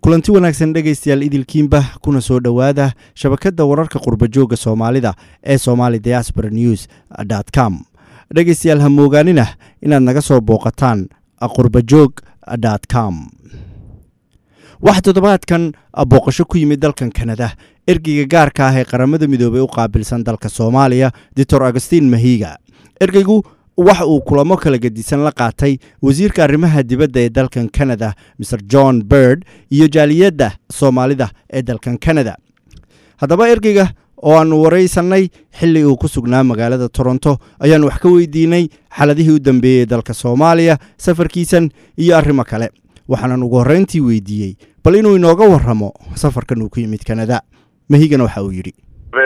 kulanti wanaagsan dhegaystayaal idilkiinba kuna soo dhowaada shabakadda wararka qurbajooga soomaalida ee somali diaspora news com dhegaystayaal ha moogaanina inaad naga soo booqataan qurbajoog com waxaa toddobaadkan booqasho ku yimid dalkan kanada ergeyga gaarka ah ee qaramada midoobey u qaabilsan dalka soomaaliya doctor agustin mahiga ergeygu waxa uu kulamo kala gedisan la qaatay wasiirka arrimaha dibadda ee dalkan canada mr john bird iyo jaaliyadda soomaalida ee dalkan canada haddaba ergeyga oo aanu waraysannay xilli uu ku sugnaa magaalada toronto ayaan wax ka weydiinay xaladihii u dambeeyey dalka soomaaliya safarkiisan iyo arrimo kale waxaanan ugu horreyntii weydiiyey bal inuu inooga warramo safarkan uu ku yimid canada mahigana waxa uu yidhi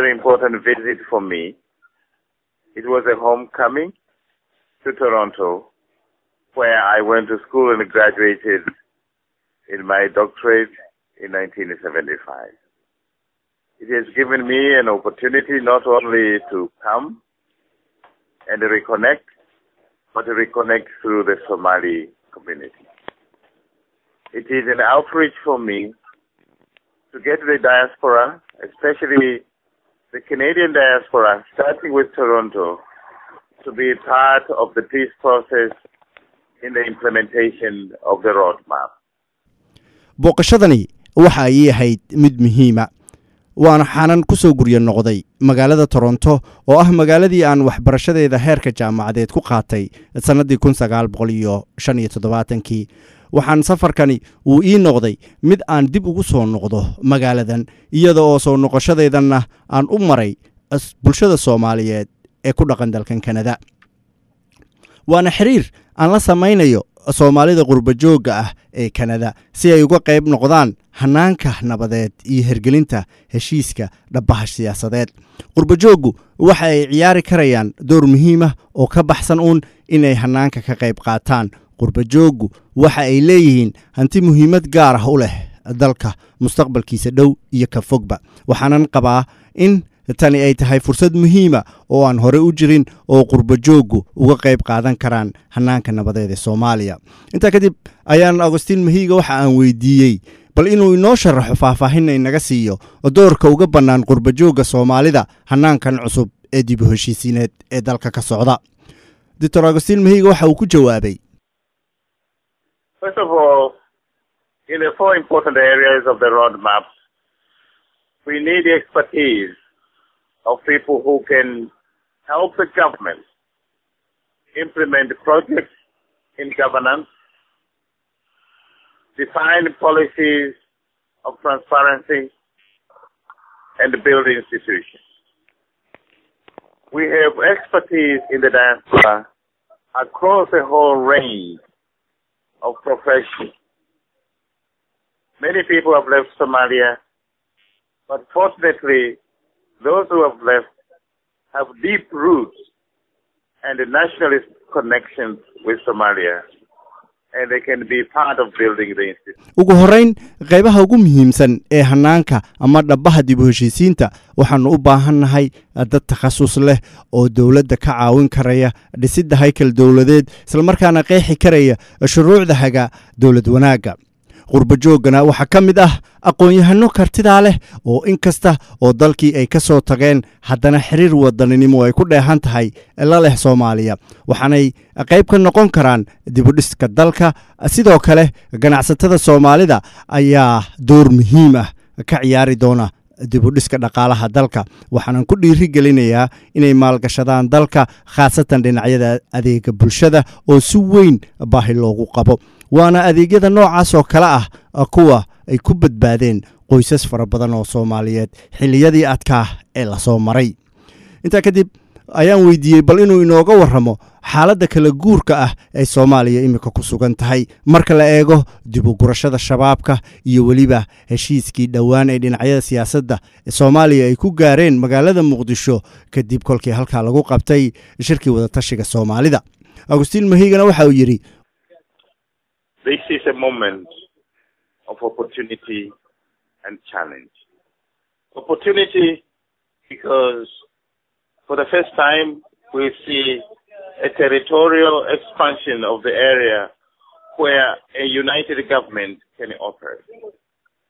to Toronto, where I went to school and graduated in my doctorate in 1975. It has given me an opportunity not only to come and reconnect, but to reconnect through the Somali community. It is an outreach for me to get the diaspora, especially the Canadian diaspora, starting with Toronto, to be part of the peace process in the implementation of the roadmap. booqashadani waxa ay ahayd mid muhiima waana xanan ku soo guryo noqday magaalada toronto oo ah magaaladii aan waxbarashadeeda heerka jaamacadeed ku qaatay sannaddii kun sagaal boqol iyo shan iyo toddobaatankii waxaan safarkani uu ii noqday mid aan dib ugu soo noqdo magaaladan iyada oo soo noqoshadeedanna aan u maray bulshada soomaaliyeed ee ku dhaqan dalkan kanada waana xiriir aan la samaynayo soomaalida qurbajoogga ah ee kanada si ay uga qayb noqdaan hanaanka nabadeed iyo hergelinta heshiiska dhabbaha siyaasadeed qurbajooggu waxa ay ciyaari karayaan door muhiimah oo ka baxsan uun inay hanaanka ka qayb qaataan qurbajooggu waxa ay leeyihiin hanti muhiimad gaar ah u leh dalka mustaqbalkiisa dhow iyo ka fogba waxaanan qabaa in tani ay tahay fursad muhiima oo aan hore u jirin oo qurbajooggu uga qayb qaadan karaan hanaanka nabadeed ee soomaaliya intaa kadib ayaan agustiin mahiiga waxa aan weydiiyey bal inuu inoo sharaxo faahfaahinna inaga siiyo doorka uga bannaan qurbajoogga soomaalida hanaankan cusub ee dib u heshiisiineed ee dalka ka socda doctor agustiin mahiiga waxa uu ku jawaabay of people who can help the government implement projects in governance, define policies of transparency, and build institutions. We have expertise in the diaspora across a whole range of professions. Many people have left Somalia, but fortunately, those who have left have deep roots and nationalist connections with Somalia. And they can be part of building the institute. ugu horrayn qaybaha ugu muhiimsan ee hanaanka ama dhabbaha dib u heshiisiinta waxaannu u baahannahay dad takhasus leh oo dowladda ka caawin karaya dhisidda haykal dowladeed islamarkaana qeexi karaya shuruucda haga dowlad wanaagga qurbajooggana waxaa ka mid ah aqoon-yahano kartidaa leh oo in kasta oo dalkii ay ka soo tageen haddana xiriir wadaninimo ay ku dheehan tahay la leh soomaaliya waxaanay qayb ka noqon karaan dibudhiska dalka sidoo kale ganacsatada soomaalida ayaa door muhiim ah ka ciyaari doona dibudhiska dhaqaalaha dalka waxaanan ku dhiiri gelinayaa inay maalgashadaan dalka khaasatan dhinacyada adeega bulshada oo si weyn baahi loogu qabo waana adeegyada noocaas oo kale ah kuwa ay ku badbaadeen qoysas fara badan oo soomaaliyeed xilliyadii adkaa ee lasoo maray intaa kadib ayaan weydiiyey bal inuu inooga warramo xaaladda kala guurka ah ee soomaaliya iminka ku sugan tahay marka la eego dib u gurashada shabaabka iyo weliba heshiiskii dhowaan ee dhinacyada siyaasadda soomaaliya ay ku gaareen magaalada muqdisho kadib kolkii halkaa lagu qabtay shirkii wadatashiga soomaalida agustiin mahigana waxa uu yidhi This is a moment of opportunity and challenge. Opportunity because for the first time we see a territorial expansion of the area where a united government can operate.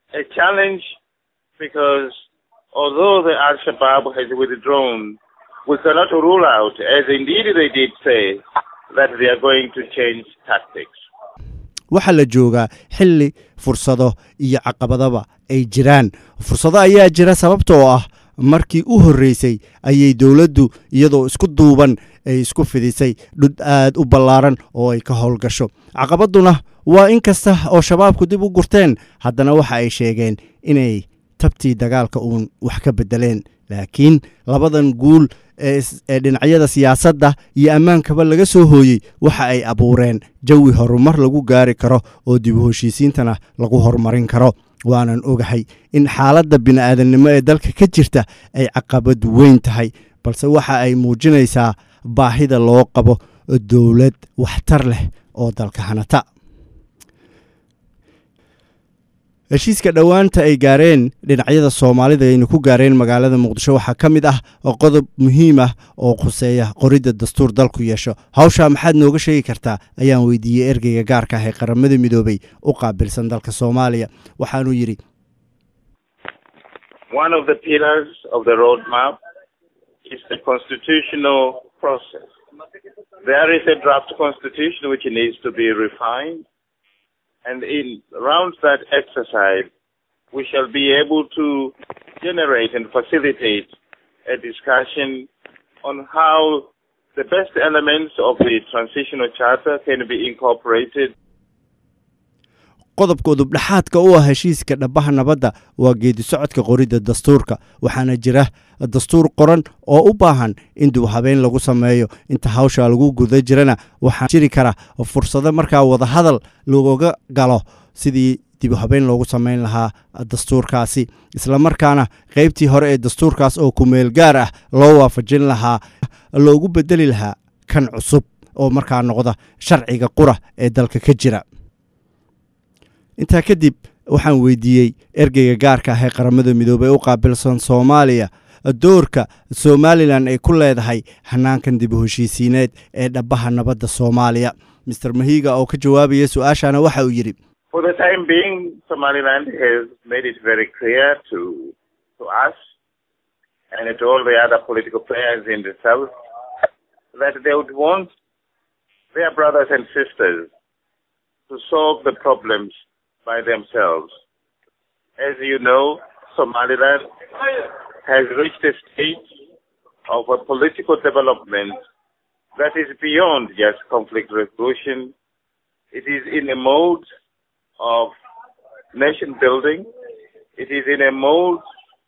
a challenge because although the Al-Shabaab has withdrawn, we cannot rule out, as indeed they did say, that they are going to change tactics. waxaa la joogaa xilli fursado iyo caqabadaba ay jiraan fursado ayaa jira sababtoo ah markii u horreysay ayay dowladdu iyadoo isku duuban ay isku fidisay dhud aad u ballaaran oo ay ka howlgasho caqabadduna waa in kasta oo shabaabku dib u gurteen haddana waxa ay sheegeen inay tabtii dagaalka uun wax ka beddeleen laakiin labadan guul ee dhinacyada siyaasadda iyo ammaankaba laga soo hooyey waxa ay abuureen jawi horumar lagu gaari karo oo dib u heshiisiintana lagu horumarin karo waanan ogahay in xaaladda bini'aadamnimo ee dalka ka jirta ay caqabad weyn tahay balse waxa ay muujinaysaa baahida loo qabo dowlad waxtar leh oo dalka hanata heshiiska dhowaanta ay gaareen dhinacyada soomaalida aynu ku gaareen magaalada muqdisho waxaa ka mid ah qodob muhiim ah oo khuseeya qoridda dastuur dalku yeesho hawshaa maxaad nooga sheegi kartaa ayaan weydiiyey ergeyga gaarka ah ee qaramada midoobey u qaabilsan dalka soomaaliya waxaanuu yidhi One of the pillars of the roadmap is the constitutional process. There is a draft constitution which needs to be refined. And in around that exercise, we shall be able to generate and facilitate a discussion on how the best elements of the transitional charter can be incorporated. qodobka udubdhexaadka u ah heshiiska dhabaha nabadda waa geedi socodka qoridda dastuurka waxaana jira dastuur qoran oo u baahan in dib habeen lagu sameeyo inta hawsha lagu guda jirana waxaa jiri kara fursado markaa wadahadal looga galo sidii dib habeen loogu samayn lahaa dastuurkaasi islamarkaana qaybtii hore ee dastuurkaas oo kumeel gaar ah loo waafajin lahaa loogu bedeli lahaa kan cusub oo markaa noqda sharciga qura ee dalka ka jira intaa kadib waxaan weydiiyey ergeyga gaarka ah ee qaramada midoobey u qaabilsan soomaaliya doorka somalilan ay ku leedahay hanaankan dib u heshiisiineed ee dhabaha nabadda soomaaliya master mahiga oo ka jawaabaya su-aashana waxa uu yidhi For the time being, Somaliland has made it very clear to to us and to all the other political players in the south that they would want their brothers and sisters to solve the problems by themselves. As you know, Somaliland has reached a stage of a political development that is beyond just conflict resolution. It is in a mode of nation building. It is in a mode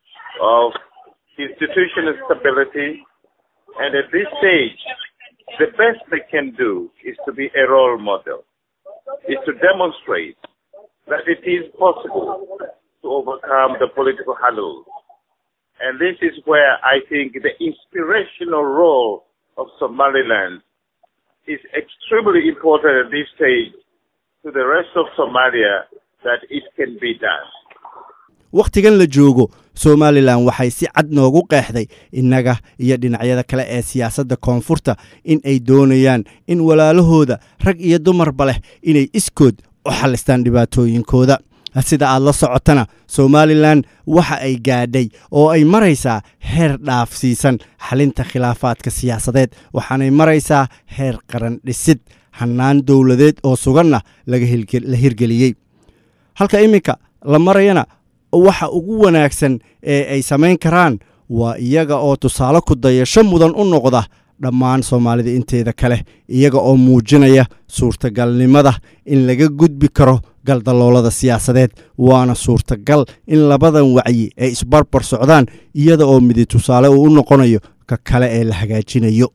of institutional stability. And at this stage, the best they can do is to be a role model, is to demonstrate that it is possible to overcome the political hurdles. And this is where I think the inspirational role of Somaliland is extremely important at this stage to the rest of Somalia that it can be done. wakhtigan la joogo somalilan waxay si cad noogu qeexday innaga iyo dhinacyada kale ee siyaasadda koonfurta in ay doonayaan in walaalahooda rag iyo dumarba leh inay iskood u xallistaan dhibaatooyinkooda sida aad la socotana somalilan waxa ay gaadhay oo ay maraysaa heer dhaafsiisan xalinta khilaafaadka siyaasadeed waxaanay maraysaa heer qaran dhisid hannaan dowladeed oo suganna la hirgeliyey halka iminka la marayana waxa ugu wanaagsan ee ay samayn karaan waa iyaga oo tusaale ku dayasho mudan u noqda dhammaan soomaalida inteeda kale iyaga oo muujinaya suurtagalnimada in laga gudbi karo galdaloolada siyaasadeed waana suurtagal in labadan wacyi ay isbarbar socdaan iyada oo midi tusaale uu u noqonayo ka kale ee la hagaajinayo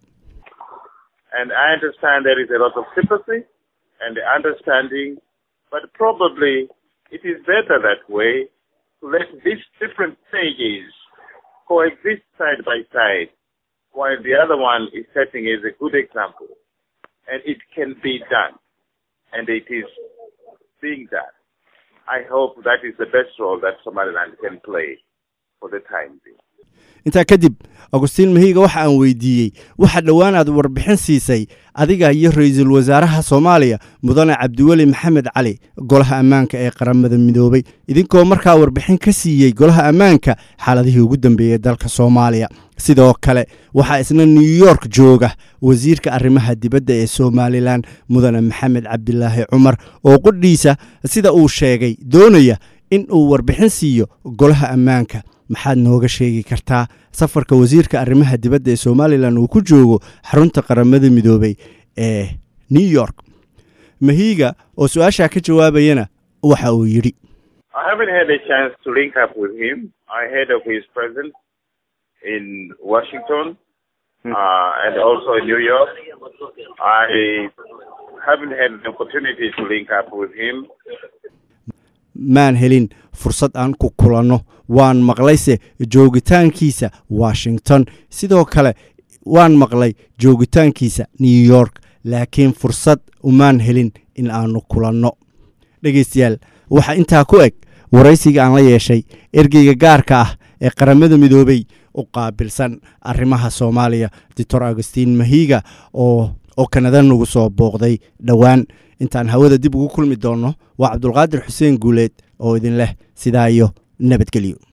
And I understand there is a lot of sympathy and understanding, but probably it is better that way to let these different stages coexist side by side while the other one is setting as a good example. And it can be done. And it is being done. I hope that is the best role that Somaliland can play for the time being. intaa kadib agustiin mahiiga waxa aan weydiiyey waxa dhowaan aad warbixin siisay adiga iyo ra-iisul wasaaraha soomaaliya mudane cabdiweli maxamed cali golaha ammaanka ee qaramada midoobay idinkoo markaa warbixin ka siiyey golaha ammaanka xaaladihii ugu dambeeyey dalka soomaaliya sidoo kale waxaa isna new york jooga wasiirka arrimaha dibadda ee somalilan mudane maxamed cabdilaahi cumar oo qudhiisa sida uu sheegay doonaya in uu warbixin siiyo golaha ammaanka maxaad nooga sheegi kartaa safarka wasiirka arrimaha dibadda ee somalilan uu ku joogo xarunta qaramada midoobay ee new york mahiiga oo su-aashaa ka jawaabayana waxa uu yidhi I haven't had a chance to link up with him. I heard of his presence in Washington uh, and also in New York. I haven't had the opportunity to link up with him. maan helin fursad aan ku kulanno waan maqlayse joogitaankiisa washington sidoo kale waan maqlay joogitaankiisa new york laakiin fursad umaan helin in aanu kulanno dhegaystayaal waxaa intaa ku eg waraysiga aan la yeeshay ergeyga gaarka ah ee qaramada midoobey u qaabilsan arrimaha soomaaliya doctor agustiin mahiiga oo oo kanada nagu soo booqday dhowaan intaan hawada dib ugu kulmi doonno waa cabdulqaadir xuseen guuleed oo idin leh sidaa iyo nabadgelyo